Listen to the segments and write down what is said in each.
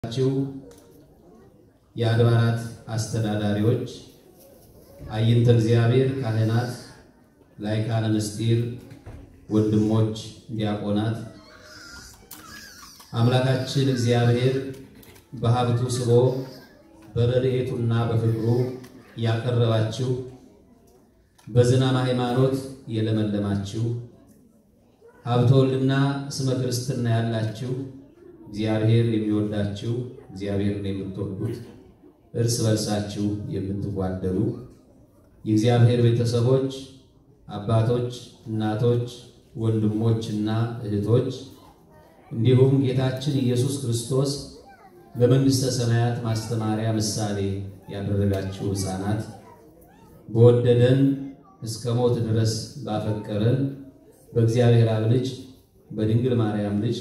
ችሁ የአድባራት አስተዳዳሪዎች፣ አይንተ እግዚአብሔር ካህናት፣ ላይካነ ምስጢር ወንድሞች፣ ዲያቆናት አምላካችን እግዚአብሔር በሀብቱ ስቦ በረድኤቱና በፍቅሩ ያቀረባችሁ በዝናመ ሃይማኖት የለመለማችሁ ሀብተ ወልድና ስመ ክርስትና ያላችሁ እግዚአብሔር የሚወዳችሁ እግዚአብሔርን የምትወዱት እርስ በርሳችሁ የምትጓደሉ የእግዚአብሔር ቤተሰቦች አባቶች፣ እናቶች፣ ወንድሞች እና እህቶች እንዲሁም ጌታችን ኢየሱስ ክርስቶስ ለመንግሥተ ሰማያት ማስተማሪያ ምሳሌ ያደረጋችሁ ሕፃናት በወደደን እስከ ሞት ድረስ ባፈቀረን በእግዚአብሔር አብ ልጅ በድንግል ማርያም ልጅ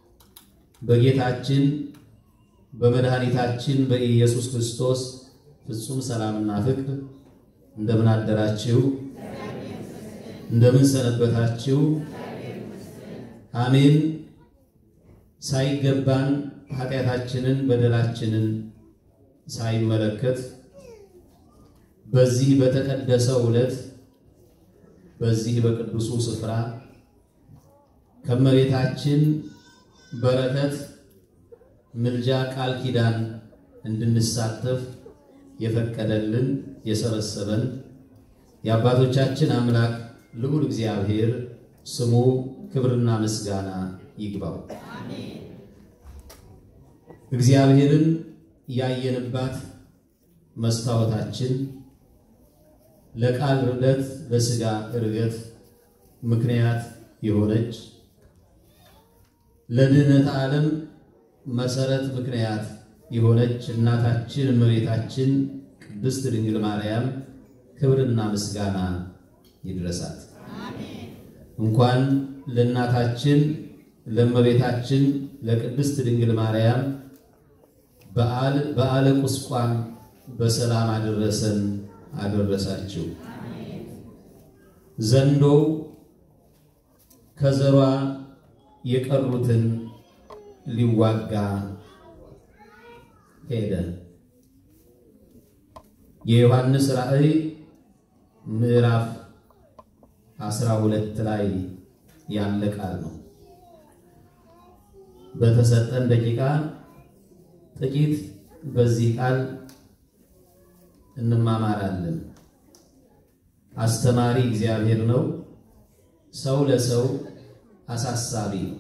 በጌታችን በመድኃኒታችን በኢየሱስ ክርስቶስ ፍጹም ሰላምና ፍቅር እንደምን አደራችሁ? እንደምን ሰነበታችሁ? አሜን። ሳይገባን ኃጢአታችንን በደላችንን ሳይመለከት በዚህ በተቀደሰው ዕለት በዚህ በቅዱሱ ስፍራ ከመቤታችን በረከት ምልጃ ቃል ኪዳን እንድንሳተፍ የፈቀደልን የሰበሰበን የአባቶቻችን አምላክ ልዑል እግዚአብሔር ስሙ ክብርና ምስጋና ይግባው። እግዚአብሔርን ያየንባት መስታወታችን ለቃል ርደት ለሥጋ እርገት ምክንያት የሆነች ለድኅነተ ዓለም መሰረት ምክንያት የሆነች እናታችን እመቤታችን ቅድስት ድንግል ማርያም ክብርና ምስጋና ይድረሳት። እንኳን ለእናታችን ለእመቤታችን ለቅድስት ድንግል ማርያም በዓል በዓለ ቁስቋም በሰላም አደረሰን አደረሳችሁ። ዘንዶው ከዘሯ የቀሩትን ሊዋጋ ሄደ። የዮሐንስ ራእይ ምዕራፍ 12 ላይ ያለ ቃል ነው። በተሰጠን ደቂቃ ጥቂት በዚህ ቃል እንማማራለን። አስተማሪ እግዚአብሔር ነው። ሰው ለሰው አሳሳቢ ነው።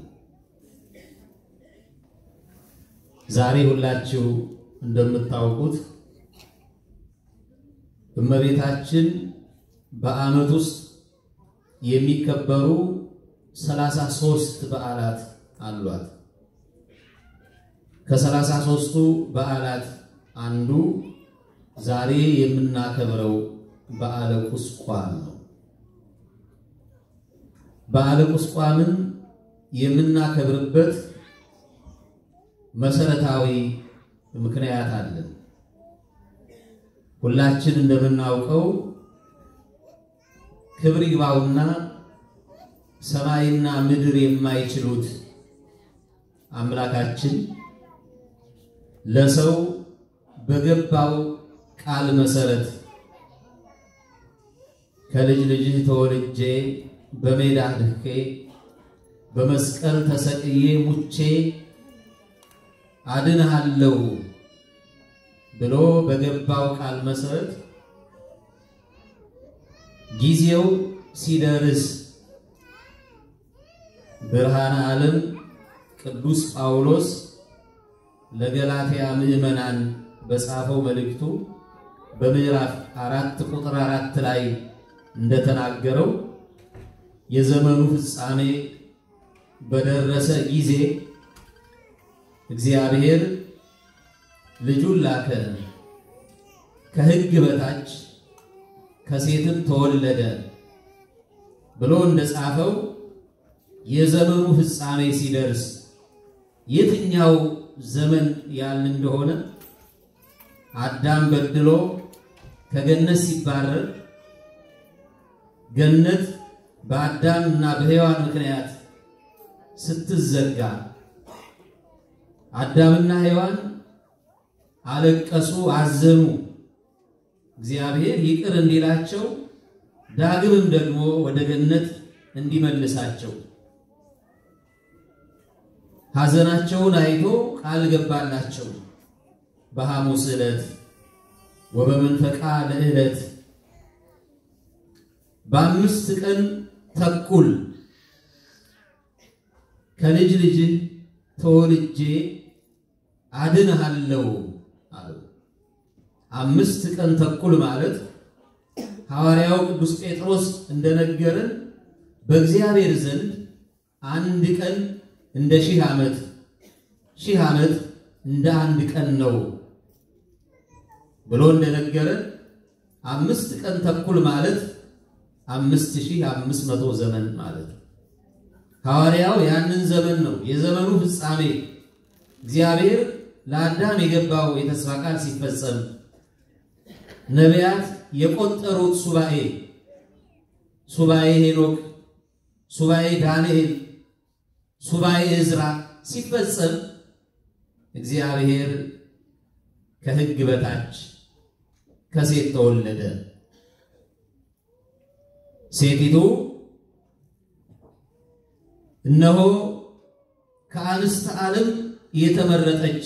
ዛሬ ሁላችሁ እንደምታውቁት እመቤታችን በዓመት ውስጥ የሚከበሩ ሰላሳ ሦስት በዓላት አሏት። ከሰላሳ ሦስቱ በዓላት አንዱ ዛሬ የምናከብረው በዓለ ቁስቋም ነው። በዓለ ቁስቋምን የምናከብርበት መሰረታዊ ምክንያት አለን። ሁላችን እንደምናውቀው ክብር ይግባውና ሰማይና ምድር የማይችሉት አምላካችን ለሰው በገባው ቃል መሰረት ከልጅ ልጅህ ተወልጄ በሜዳ ድኬ በመስቀል ተሰቅዬ ሙቼ አድንሃለሁ ብሎ በገባው ቃል መሰረት ጊዜው ሲደርስ ብርሃነ ዓለም ቅዱስ ጳውሎስ ለገላትያ ምዕመናን በጻፈው መልእክቱ በምዕራፍ አራት ቁጥር አራት ላይ እንደተናገረው የዘመኑ ፍጻሜ በደረሰ ጊዜ እግዚአብሔር ልጁን ላከ፣ ከሕግ በታች ከሴትም ተወለደ ብሎ እንደጻፈው የዘመኑ ፍጻሜ ሲደርስ የትኛው ዘመን ያልን እንደሆነ አዳም በድሎ ከገነት ሲባረር ገነት በአዳም እና በሔዋን ምክንያት ስትዘጋ አዳምና ሔዋን አለቀሱ፣ አዘኑ። እግዚአብሔር ይቅር እንዲላቸው ዳግምም ደግሞ ወደ ገነት እንዲመልሳቸው ሐዘናቸውን አይቶ ቃል ገባላቸው። በሐሙስ ዕለት ወበመንፈቃ ለዕለት በአምስት ቀን ተኩል ከልጅ ልጅ ተወልጄ አድንሃለሁ አሉ። አምስት ቀን ተኩል ማለት ሐዋርያው ቅዱስ ጴጥሮስ እንደነገረን በእግዚአብሔር ዘንድ አንድ ቀን እንደ ሺህ ዓመት፣ ሺህ ዓመት እንደ አንድ ቀን ነው ብሎ እንደነገረን አምስት ቀን ተኩል ማለት አምስት ሺህ አምስት መቶ ዘመን ማለት ነው። ሐዋርያው ያንን ዘመን ነው የዘመኑ ፍጻሜ እግዚአብሔር ለአዳም የገባው የተስፋ ቃል ሲፈጸም ነቢያት የቆጠሩት ሱባኤ ሱባኤ ሄኖክ፣ ሱባኤ ዳንኤል፣ ሱባኤ ዕዝራ ሲፈጸም እግዚአብሔር ከሕግ በታች ከሴት ተወለደ። ሴቲቱ እነሆ ከአንስተ ዓለም የተመረጠች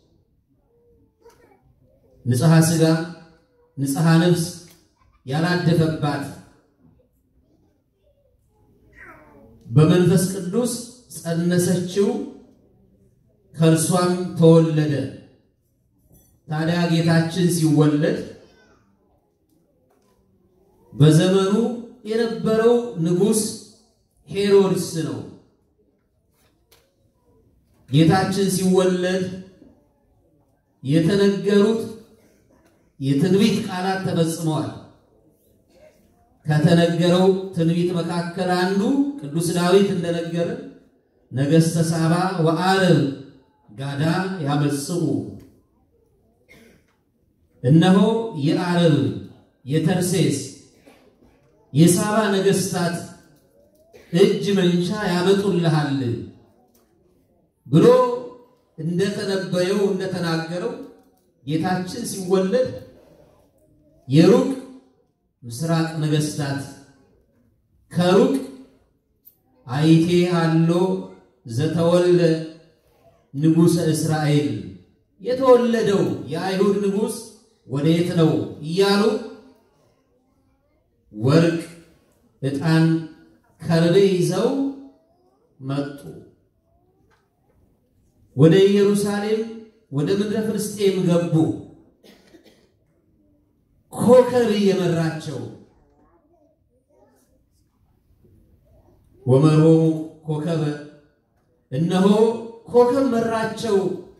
ንጽሐ ሥጋ ንጽሐ ነፍስ ያላደፈባት በመንፈስ ቅዱስ ጸነሰችው፣ ከእርሷም ተወለደ። ታዲያ ጌታችን ሲወለድ በዘመኑ የነበረው ንጉሥ ሄሮድስ ነው። ጌታችን ሲወለድ የተነገሩት የትንቢት ቃላት ተፈጽመዋል። ከተነገረው ትንቢት መካከል አንዱ ቅዱስ ዳዊት እንደነገረ ነገሥተ ሳባ ወዓረብ ጋዳ ያመጽኡ፣ እነሆ የዓረብ የተርሴስ የሳባ ነገሥታት እጅ መንሻ ያመጡልሃል ብሎ እንደተነበየው እንደተናገረው ጌታችን ሲወለድ የሩቅ ምስራቅ ነገሥታት ከሩቅ አይቴ አሎ ዘተወልደ ንጉሠ እስራኤል የተወለደው የአይሁድ ንጉሥ ወዴት ነው እያሉ ወርቅ፣ ዕጣን፣ ከርቤ ይዘው መጡ። ወደ ኢየሩሳሌም ወደ ምድረ ፍልስጤም ገቡ። ኮከብ እየመራቸው ወመርሆሙ ኮከበ እነሆ ኮከብ መራቸው።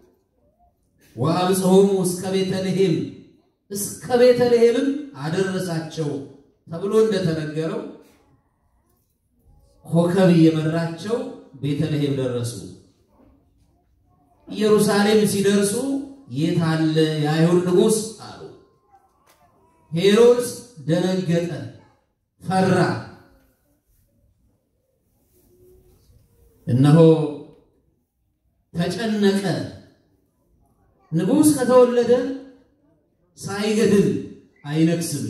ወአብጽሖሙ እስከ ቤተልሔም እስከ ቤተልሔምም አደረሳቸው ተብሎ እንደተነገረው ኮከብ እየመራቸው ቤተልሔም ደረሱ። ኢየሩሳሌም ሲደርሱ የት አለ የአይሁድ ንጉሥ አሉ። ሄሮድስ ደነገጠ፣ ፈራ። እነሆ ተጨነቀ። ንጉሥ ከተወለደ ሳይገድል አይነግስም።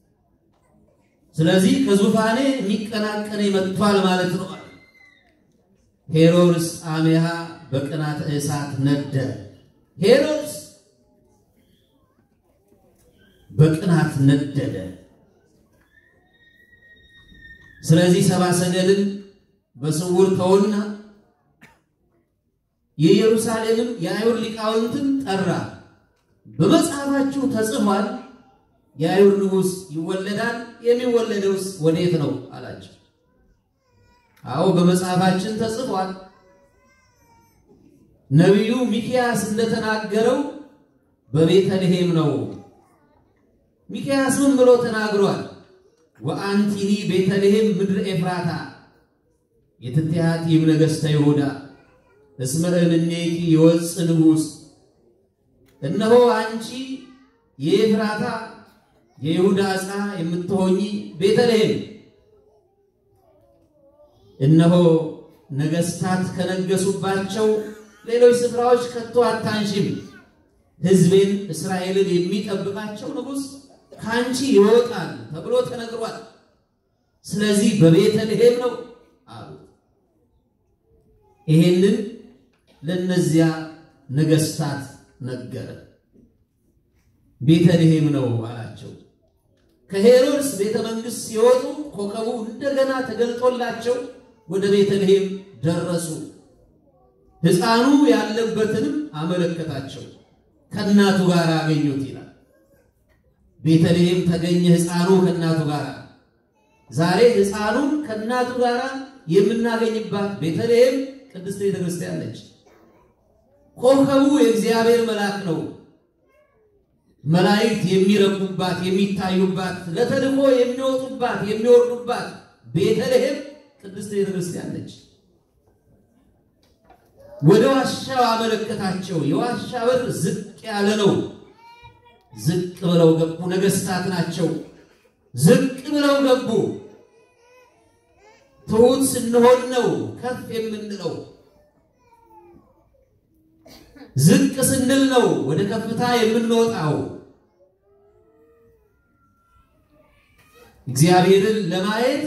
ስለዚህ ከዙፋኔ የሚቀናቀን መጥቷል ማለት ነው። ሄሮድስ አሜሃ በቅናተ እሳት ነደ። ሄሮድስ በቅናት ነደደ። ስለዚህ ሰባ ሰገልን በስውር ተውና የኢየሩሳሌምን የአይሁድ ሊቃውንትን ጠራ። በመጽሐፋችሁ ተጽፏል፣ የአይሁድ ንጉሥ ይወለዳል፣ የሚወለደውስ ወዴት ነው አላቸው። አዎ በመጽሐፋችን ተጽፏል። ነቢዩ ሚክያስ እንደተናገረው በቤተልሔም ነው። ሚክያስ ምን ብሎ ተናግሯል? ወአንቲኒ ቤተልሔም ምድር ኤፍራታ የትትያቲም ነገሥተ ይሁዳ እስመ እምኔኪ ይወፅእ ንጉሥ፣ እነሆ አንቺ የኤፍራታ የይሁዳ ዕፃ የምትሆኚ ቤተልሔም እነሆ ነገሥታት ከነገሱባቸው ሌሎች ስፍራዎች ከቶ አታንሺም። ሕዝቤን እስራኤልን የሚጠብቃቸው ንጉሥ ከአንቺ ይወጣል ተብሎ ተነግሯል። ስለዚህ በቤተልሔም ነው አሉ። ይሄንን ለእነዚያ ነገሥታት ነገረ። ቤተልሔም ነው አላቸው። ከሄሮድስ ቤተ መንግሥት ሲወጡ ኮከቡ እንደገና ተገልጦላቸው ወደ ቤተልሔም ደረሱ። ሕፃኑ ያለበትንም አመለከታቸው። ከእናቱ ጋር አገኙት ይላል። ቤተልሔም ተገኘ ሕፃኑ ከእናቱ ጋር። ዛሬ ሕፃኑን ከእናቱ ጋር የምናገኝባት ቤተልሔም ቅድስት ቤተ ክርስቲያን ነች። ኮከቡ የእግዚአብሔር መልአክ ነው። መላእክት የሚረቁባት የሚታዩባት፣ ለተልእኮ የሚወጡባት የሚወርዱባት ቤተልሔም ቅድስት ቤተ ክርስቲያን ነች። ወደ ዋሻው አመለከታቸው። የዋሻ በር ዝቅ ያለ ነው። ዝቅ ብለው ገቡ። ነገሥታት ናቸው። ዝቅ ብለው ገቡ። ትሑት ስንሆን ነው ከፍ የምንለው። ዝቅ ስንል ነው ወደ ከፍታ የምንወጣው። እግዚአብሔርን ለማየት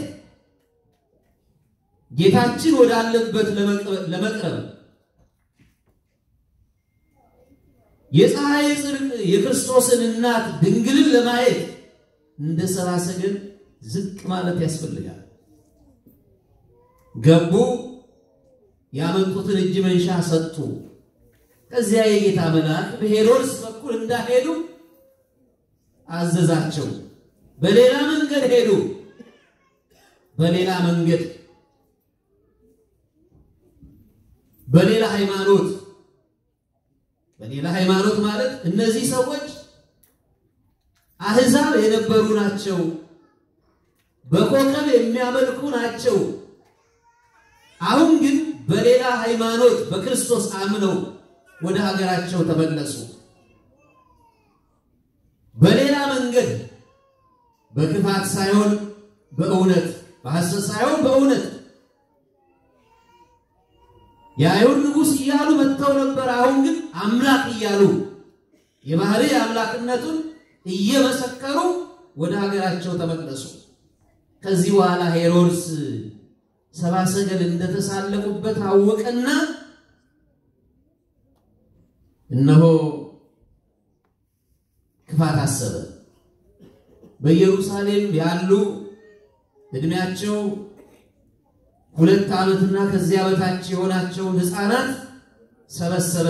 ጌታችን ወዳለበት ለመቅረብ የፀሐይ ጽድቅ የክርስቶስን እናት ድንግልን ለማየት እንደ ሰብአ ሰገል ዝቅ ማለት ያስፈልጋል። ገቡ። ያመጡትን እጅ መንሻ ሰጡ። ከዚያ የጌታ መልአክ በሄሮድስ በኩል እንዳሄዱ አዘዛቸው። በሌላ መንገድ ሄዱ። በሌላ መንገድ በሌላ ሃይማኖት በሌላ ሃይማኖት ማለት እነዚህ ሰዎች አሕዛብ የነበሩ ናቸው። በኮከብ የሚያመልኩ ናቸው። አሁን ግን በሌላ ሃይማኖት በክርስቶስ አምነው ወደ ሀገራቸው ተመለሱ። በሌላ መንገድ በክፋት ሳይሆን በእውነት በሐሰት ሳይሆን በእውነት የአይሁድ ንጉሥ እያሉ መጥተው ነበር። አሁን ግን አምላክ እያሉ የባህሪ አምላክነቱን እየመሰከሩ ወደ ሀገራቸው ተመለሱ። ከዚህ በኋላ ሄሮድስ ሰብአ ሰገል እንደተሳለቁበት አወቀና እነሆ ክፋት አሰበ። በኢየሩሳሌም ያሉ ዕድሜያቸው ሁለት ዓመትና ከዚያ በታች የሆናቸውን ሕፃናት ሰበሰበ።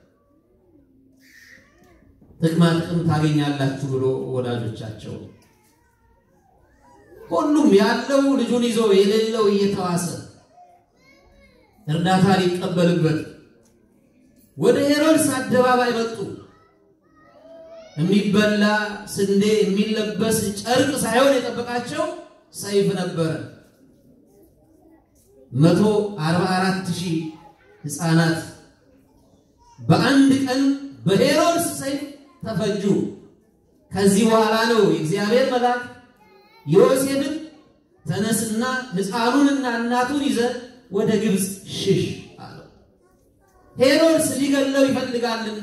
ጥቅማ ጥቅም ታገኛላችሁ ብሎ ወላጆቻቸው ሁሉም ያለው ልጁን ይዞ የሌለው እየተዋሰ እርዳታ ሊቀበልበት ወደ ሄሮድስ አደባባይ መጡ። የሚበላ ስንዴ የሚለበስ ጨርቅ ሳይሆን የጠበቃቸው ሰይፍ ነበረ። መቶ አርባ አራት ሺህ ሕፃናት በአንድ ቀን በሄሮድስ ሰይፍ ተፈጁ። ከዚህ በኋላ ነው የእግዚአብሔር መልአክ ዮሴፍን ተነስና ሕፃኑንና እናቱን ይዘ ወደ ግብፅ ሽሽ አለው። ሄሮድስ ሊገለው ይፈልጋልና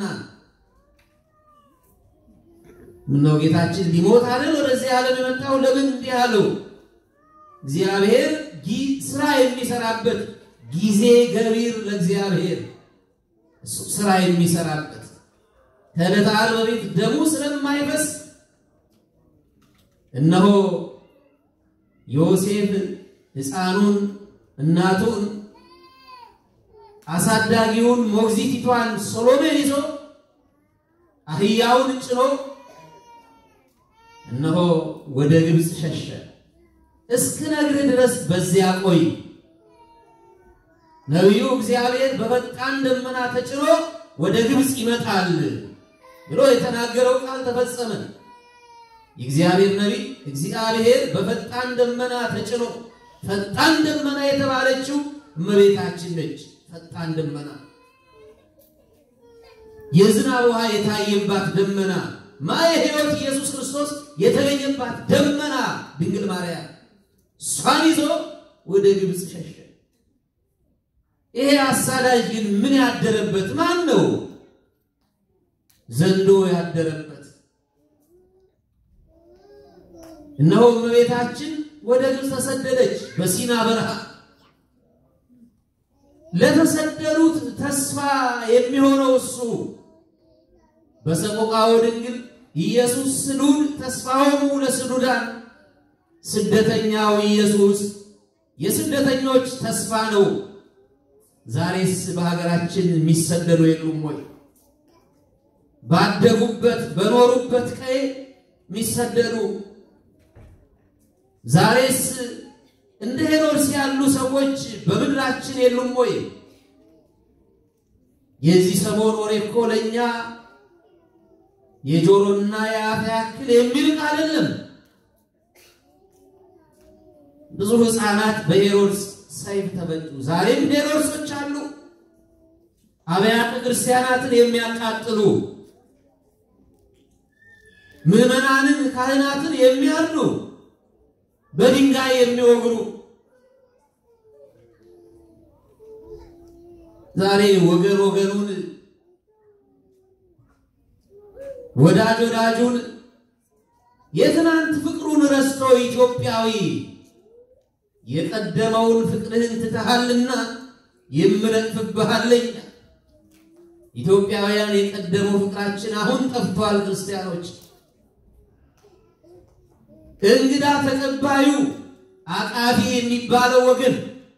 ምነው ጌታችን ሊሞት አይደል ወደዚህ ዓለም የመጣው? ለምን እንዲህ አለው? እግዚአብሔር ስራ የሚሰራበት ጊዜ ገቢር ለእግዚአብሔር እሱ ስራ የሚሰራበት ከዕለተ ዓርብ በፊት ደሙ ስለማይፈስ እነሆ ዮሴፍ ሕፃኑን እናቱን አሳዳጊውን ሞግዚቲቷን ሶሎሜን ይዞ አህያውን ጭኖ እነሆ ወደ ግብፅ ሸሸ። እስክነግርህ ድረስ በዚያ ቆይ፣ ነቢዩ እግዚአብሔር በፈጣን ደመና ተጭኖ ወደ ግብፅ ይመጣል ብሎ የተናገረው ቃል ተፈጸመ። የእግዚአብሔር ነቢይ እግዚአብሔር በፈጣን ደመና ተጭኖ ፈጣን ደመና የተባለችው እመቤታችን ነች። ፈጣን ደመና የዝናብ ውሃ የታየባት ደመና ማየ ሕይወት ኢየሱስ ክርስቶስ የተገኘባት ደመና ድንግል ማርያም እሷን ይዞ ወደ ግብፅ ሸሸ። ይሄ አሳዳጅ ግን ምን ያደረበት ማን ነው? ዘንዶ ያደረበት። እነሆ እመቤታችን ወደ ግብፅ ተሰደደች በሲና በረሃ። ለተሰደዱት ተስፋ የሚሆነው እሱ በሰቆቃወ ድንግል ኢየሱስ ስዱድ ተስፋሆሙ ለስዱዳን ስደተኛው ኢየሱስ የስደተኞች ተስፋ ነው። ዛሬስ በሀገራችን የሚሰደዱ የሉም ወይ? ባደጉበት በኖሩበት ቀይ የሚሰደዱ ዛሬስ እንደ ሄሮድስ ያሉ ሰዎች በምድራችን የሉም ወይ? የዚህ ሰሞን ወሬ እኮ ለእኛ የጆሮና የአፍ ያክል የሚርቅ አይደለም። ብዙ ሕፃናት በሄሮድስ ሰይፍ ተበጡ። ዛሬም ሄሮድሶች አሉ፣ አብያተ ክርስቲያናትን የሚያቃጥሉ ምዕመናንን፣ ካህናትን የሚያርዱ በድንጋይ የሚወግሩ ዛሬ ወገን ወገኑን ወዳጅ ወዳጁን የትናንት ፍቅሩን ረስቶ ኢትዮጵያዊ የቀደመውን ፍቅርህን ትተሃልና የምነቅፍብሃለኝ። ኢትዮጵያውያን የቀደመው ፍቅራችን አሁን ጠፍቷል። ክርስቲያኖች እንግዳ ተቀባዩ አቃፊ የሚባለው ወገን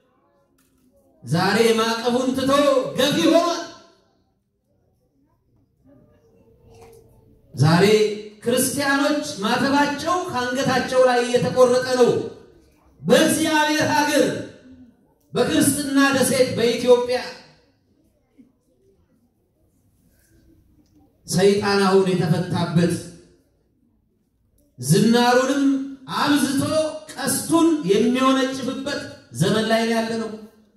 ዛሬ ማዕቀቡን ትቶ ገፊ ሆኗል። ዛሬ ክርስቲያኖች ማተባቸው ከአንገታቸው ላይ እየተቆረጠ ነው። በእግዚአብሔር ሀገር በክርስትና ደሴት በኢትዮጵያ ሰይጣን አሁን የተፈታበት ዝናሩንም አብዝቶ ቀስቱን የሚወነጭፍበት ዘመን ላይ ያለ ነው።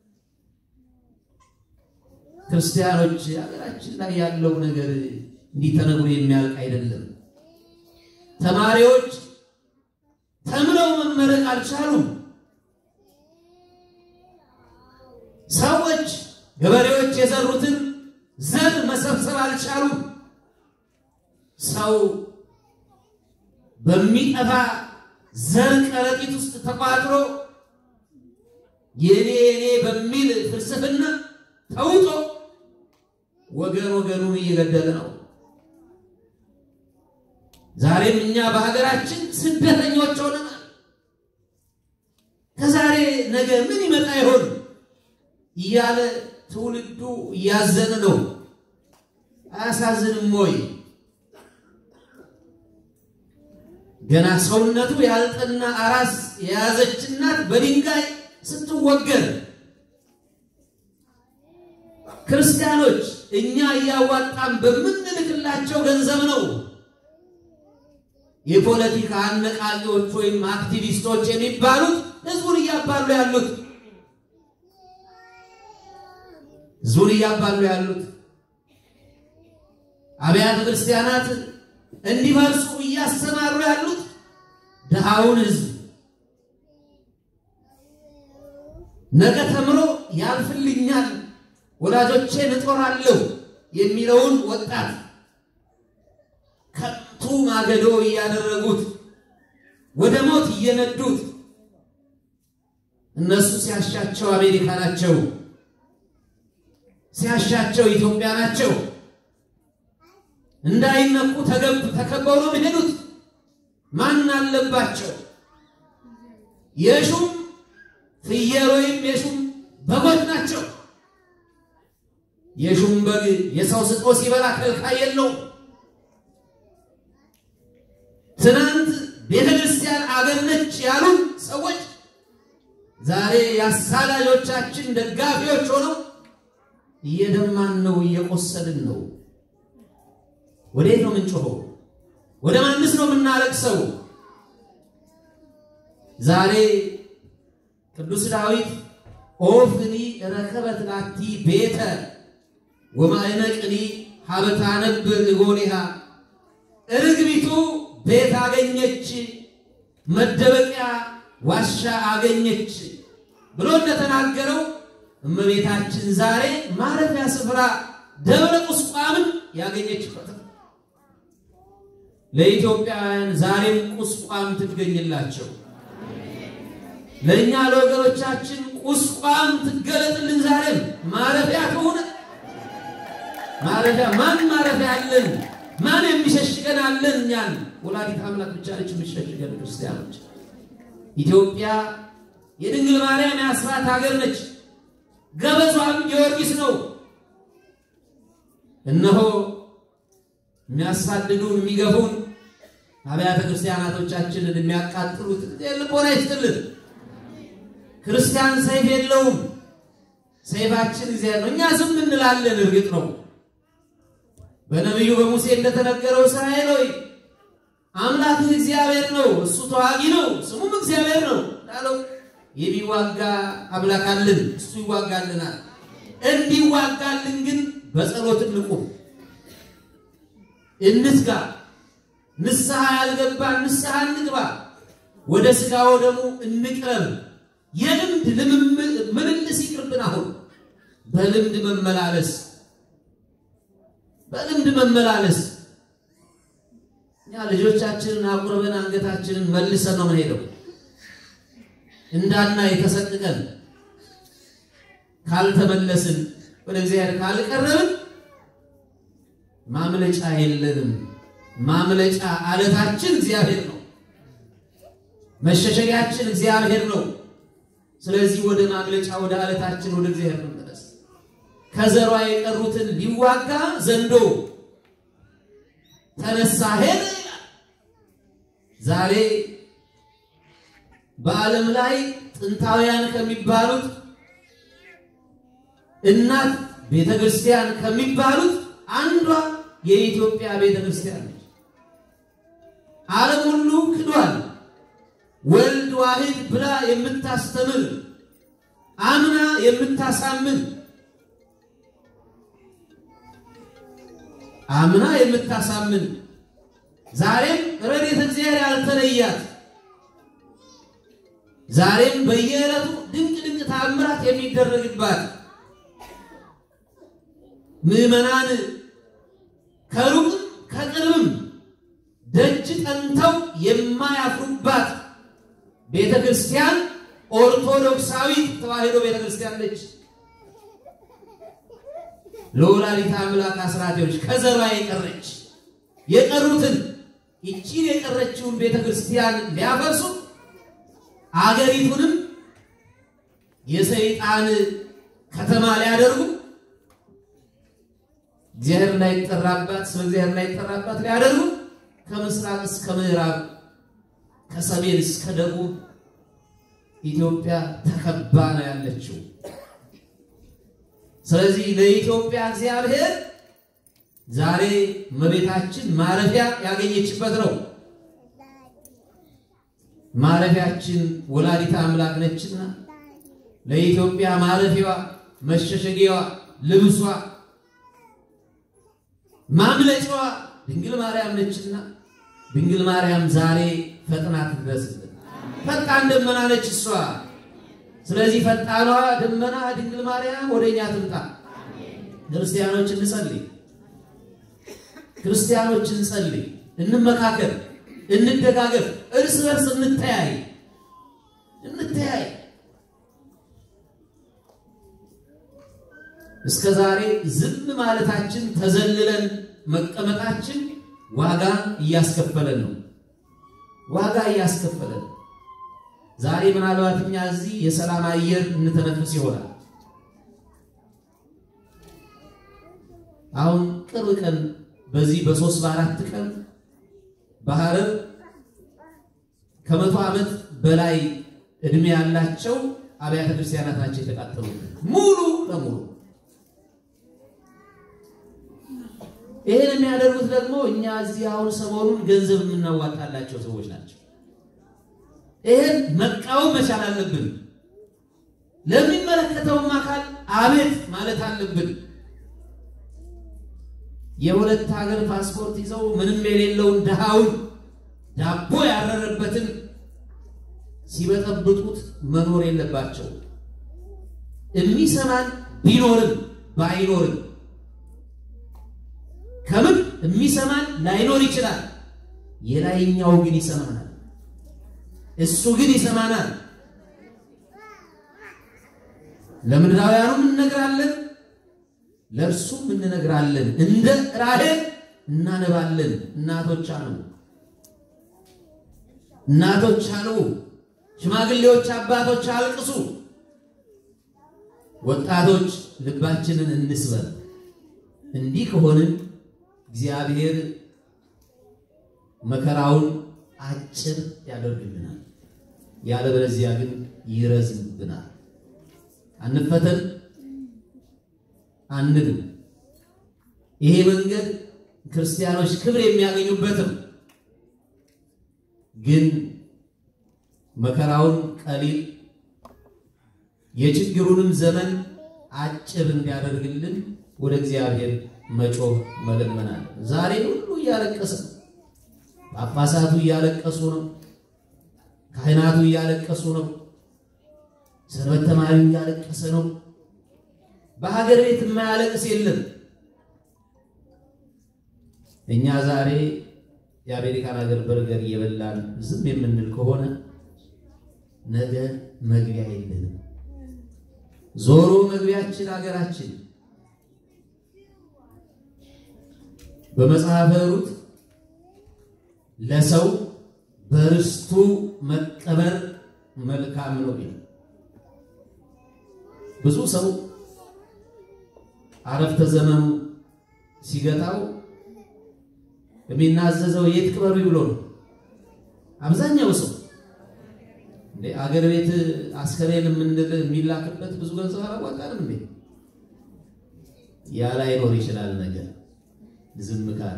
ክርስቲያኖች ሀገራችን ላይ ያለው ነገር እንዲህ ተነግሮ የሚያልቅ አይደለም። ተማሪዎች ተምረው መመረቅ አልቻሉም። ሰዎች ገበሬዎች የዘሩትን ዘር መሰብሰብ አልቻሉም። ሰው በሚጠፋ ዘር ከረጢት ውስጥ ተቋጥሮ የኔ የኔ በሚል ፍልስፍና ተውጦ ወገን ወገኑን እየገደለ ነው። ዛሬም እኛ በሀገራችን ስደተኞች ሆነናል። ከዛሬ ነገ ምን ይመጣ ይሆን እያለ ትውልዱ እያዘነ ነው። አያሳዝንም ወይ? ገና ሰውነቱ ያልጠና አራስ የያዘች እናት በድንጋይ ስትወገር፣ ክርስቲያኖች እኛ እያዋጣን በምንልክላቸው ገንዘብ ነው የፖለቲካ አነቃቂዎች ወይም አክቲቪስቶች የሚባሉት ህዝቡን እያባሉ ያሉት ህዝቡን እያባሉ ያሉት አብያተ ክርስቲያናት እንዲፈርሱ እያሰማሩ ያሉት ድሃውን ህዝብ ነገ ተምሮ ያልፍልኛል፣ ወላጆቼን እጦራለሁ የሚለውን ወጣት ከንቱ ማገዶ እያደረጉት ወደ ሞት እየነዱት እነሱ ሲያሻቸው አሜሪካ ናቸው፣ ሲያሻቸው ኢትዮጵያ ናቸው። እንዳይነኩ ተከበው ነው የሚሄዱት። ማን አለባቸው? የሹም ፍየል ወይም የሹም በጎች ናቸው። የሹም በግ የሰው ስጦ ሲበላ ከልካይ የለውም። ትናንት ቤተ ክርስቲያን አገር ነች ያሉን ሰዎች ዛሬ የአሳዳጆቻችን ደጋፊዎች ሆነው እየደማን ነው፣ እየቆሰልን ነው። ወዴት ነው የምንጮኸው? ወደ ማንስ ነው የምናለቅሰው? ዛሬ ቅዱስ ዳዊት ኦፍኒ ረከበት ላቲ ቤተ ወማዕነቅኒ ሀበታ ነብር እጎኒሃ ርግቢቱ ቤት አገኘች፣ መደበቂያ ዋሻ አገኘች ብሎ እንደተናገረው እመቤታችን ዛሬ ማረፊያ ስፍራ ደብረ ቁስቋምን ያገኘችበት ነው። ለኢትዮጵያውያን ዛሬም ቁስቋም ትገኝላቸው። ለእኛ ለወገኖቻችን ቁስቋም ትገለጥልን። ዛሬም ማረፊያ ከሆነ ማረፊያ ማን ማረፊያ አለን? ማን የሚሸሽገን አለን? እኛን ወላዲት አምላክ ብቻ ነች የሚሸሽገን። ክርስቲያኖች ኢትዮጵያ የድንግል ማርያም የአስራት ሀገር ነች። ገበዟም ጊዮርጊስ ነው። እነሆ የሚያሳድዱን የሚገፉን አብያተ ክርስቲያናቶቻችንን የሚያቃጥሉት ልቦና ይስጥልን። ክርስቲያን ሰይፍ የለውም። ሰይፋችን እግዚአብሔር ነው። እኛ ዝም እንላለን። እርግጥ ነው በነቢዩ በሙሴ እንደተነገረው እስራኤል ሆይ አምላክህ እግዚአብሔር ነው፣ እሱ ተዋጊ ነው፣ ስሙም እግዚአብሔር ነው ላለው የሚዋጋ አምላክ አለን፣ እሱ ይዋጋልናል። እንዲዋጋልን ግን በጸሎት እንቁም፣ እንትጋ። ንስሐ ያልገባ ንስሐ እንግባ፣ ወደ ሥጋ ወደሙ እንቅረብ። የልምድ ምልልስ ይቅርብን። አሁን በልምድ መመላለስ በልምድ መመላለስ እኛ ልጆቻችንን አቁርበን አንገታችንን መልሰን ነው የምንሄደው። እንዳና የተሰቅቀን ካልተመለስን ወደ እግዚአብሔር ካልቀረብን ማምለጫ የለንም። ማምለጫ አለታችን እግዚአብሔር ነው። መሸሸጊያችን እግዚአብሔር ነው። ስለዚህ ወደ ማምለጫ ወደ አለታችን ወደ እግዚአብሔር መመለስ ከዘሯ የቀሩትን ሊዋጋ ዘንዶ ተነሳ ሄደ ይላል። ዛሬ በዓለም ላይ ጥንታውያን ከሚባሉት እናት ቤተ ክርስቲያን ከሚባሉት አንዷ የኢትዮጵያ ቤተ ክርስቲያን ነች። ዓለም ሁሉ ክዷል። ወልድ ዋሕድ ብላ የምታስተምር አምና የምታሳምን አምና የምታሳምን ዛሬም ረድኤተ እግዚአብሔር ያልተለያት ዛሬም በየዕለቱ ድንቅ ድንቅ ታምራት የሚደረግባት ምዕመናን ከሩቅም ከቅርብም ደጅ ጠንተው የማያፍሩባት ቤተ ክርስቲያን ኦርቶዶክሳዊት ተዋሕዶ ቤተ ክርስቲያን ነች። ለወላዲተ አምላክ አስራቴዎች ከዘሯ የቀረች የቀሩትን ይቺን የቀረችውን ቤተ ክርስቲያን ሊያፈርሱ አገሪቱንም የሰይጣን ከተማ ሊያደርጉ እግዚአብሔር እንዳይጠራባት ስለ እግዚአብሔር እንዳይጠራባት ሊያደርጉ ከምስራቅ እስከ ምዕራብ ከሰሜን እስከ ደቡብ ኢትዮጵያ ተከባ ነው ያለችው። ስለዚህ ለኢትዮጵያ እግዚአብሔር ዛሬ እመቤታችን ማረፊያ ያገኘችበት ነው። ማረፊያችን ወላዲተ አምላክ ነችና ለኢትዮጵያ ማረፊያዋ፣ መሸሸጊያዋ፣ ልብሷ፣ ማምለጫዋ ድንግል ማርያም ነችና ድንግል ማርያም ዛሬ ፈጥና ትድረስልን። ፈጣን ደመና ነች እሷ። ስለዚህ ፈጣኗ ደመና ድንግል ማርያም ወደኛ ትምጣ። ክርስቲያኖች እንጸልይ፣ ክርስቲያኖች እንጸልይ፣ እንመካከል፣ እንደጋገፍ፣ እርስ በርስ እንተያይ እንተያይ። እስከ ዛሬ ዝም ማለታችን ተዘልለን መቀመጣችን ዋጋ እያስከፈለን ነው። ዋጋ እያስከፈለን ዛሬ ምናልባት እኛ እዚህ የሰላም አየር እንተነፍስ ይሆናል። አሁን ቅርብ ቀን በዚህ በሶስት በአራት ቀን በሐረር ከመቶ ዓመት በላይ እድሜ ያላቸው አብያተ ክርስቲያናት ናቸው የተቃጠሉ ሙሉ ለሙሉ። ይህን የሚያደርጉት ደግሞ እኛ እዚህ አሁን ሰሞኑን ገንዘብ የምናዋጣላቸው ሰዎች ናቸው። ይህን መቃወም መቻል አለብን። ለሚመለከተውም አካል አቤት ማለት አለብን። የሁለት ሀገር ፓስፖርት ይዘው ምንም የሌለውን ድሃውን ዳቦ ያረረበትን ሲበጠብጡት መኖር የለባቸው። የሚሰማን ቢኖርም ባይኖርም ከምን የሚሰማን ላይኖር ይችላል። የላይኛው ግን ይሰማናል። እሱ ግን ይሰማናል። ለምድራውያኑም እንነግራለን፣ ለእርሱም እንነግራለን። እንደ ራሔል እናነባለን። እናቶች አሉ፣ እናቶች አሉ፣ ሽማግሌዎች አባቶች አልቅሱ። ወጣቶች ልባችንን እንስበር። እንዲህ ከሆንን እግዚአብሔር መከራውን አጭር ያደርግልናል፣ ያለበለዚያ ግን ይረዝምብናል። አንፈተን አንድም። ይሄ መንገድ ክርስቲያኖች ክብር የሚያገኙበትም ግን መከራውን ቀሊል የችግሩንም ዘመን አጭር እንዲያደርግልን ወደ እግዚአብሔር መጮህ መለመናል። ዛሬ ሁሉ እያለቀሰ ነው። ጳጳሳቱ እያለቀሱ ነው። ካህናቱ እያለቀሱ ነው። ሰንበት ተማሪው እያለቀሰ ነው። በሀገር ቤት የማያለቅስ የለም። እኛ ዛሬ የአሜሪካን ሀገር በርገር እየበላን ዝም የምንል ከሆነ ነገ መግቢያ የለንም። ዞሮ መግቢያችን ሀገራችን። በመጽሐፈ ሩት ለሰው በርስቱ መቀበር መልካም ነው ይላል። ብዙ ሰው አረፍተ ዘመኑ ሲገታው የሚናዘዘው የት ቅበሩ ብሎ ነው። አብዛኛው ሰው እንዴ አገር ቤት አስከሬን የምንል የሚላክበት ብዙ ገንዘብ አላዋጣንም እንዴ? ያ ላይኖር ይችላል። ነገር ዝም ካለ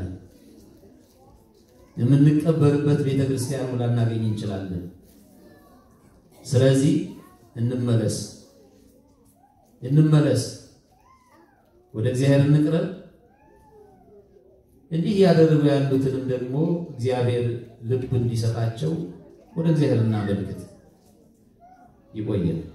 የምንቀበርበት ቤተ ክርስቲያኑ ላናገኝ እንችላለን። ስለዚህ እንመለስ እንመለስ፣ ወደ እግዚአብሔር እንቅረብ። እንዲህ እያደረጉ ያሉትንም ደግሞ እግዚአብሔር ልብ እንዲሰጣቸው ወደ እግዚአብሔር እናመልክት። ይቆየን።